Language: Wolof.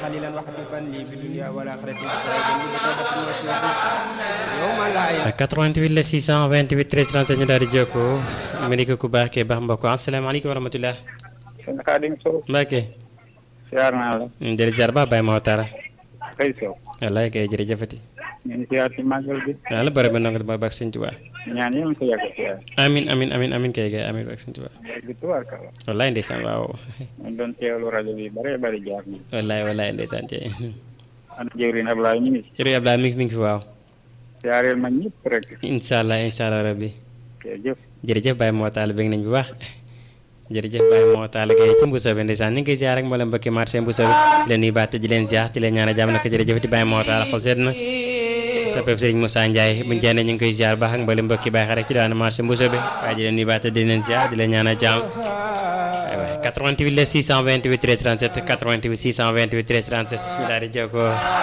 خليلا وحبيبا لي في الدنيا والآخرة سعيدا لي بتوبة وسيرة يوم لا ينفع 88 la 628 13 37 ñu daal di jokkoo mu ni ko ku baax kee baax mbokk asalaamaaleykum wa rahmatulah sëñ Xaadim Sow Mbacke siyaar naa la ñu del ziar baax Baye Mawtara kay Sow wallaay kay jërëjëfati ñu ngi siyaar ci màggal bi yàlla bëri ba nangu ba baax sëñ Tuubaa ñaan yéen ko yàgg siyaar amin amin amin amin kay kay amin baax sëñ Tuubaa bi tubaarkalla wallaay ndeysaan waaw ñu doon teewlu rajo bi bare bari jaar na wallaay wallaay ndeysaan tey ana jëwriñ Ablaye ñu ngi si jërëjëf Abdoulaye mi ngi mi ngi fi waaw siyaareel ma ñëpp rek incha allah incha allah rabbi jërëjëf jërëjëf Baye Mawtala bëgg nañ bu baax jërëjëf Baye Mawtala kay ci Mbuso bi ndeysaan ñu ngi koy ziar rek mboolem mbokki marché Mbuso bi di leen nuyu baax te di leen ziar di leen ñaan jàmm nag jërëjëf ti Baye Mawtala xol seet na sa pep Serigne Moussa Ndiaye buñu jëndee ñu ngi koy ziar baax ak mboolem mbokki Baye xarit ci daan marché Mbuso bi waaye di leen nuyu baax te di leen ziar di leen ñaan jàmm aywa 88 la 628 13 37 88 628 13 37 ñu daal di jokkoo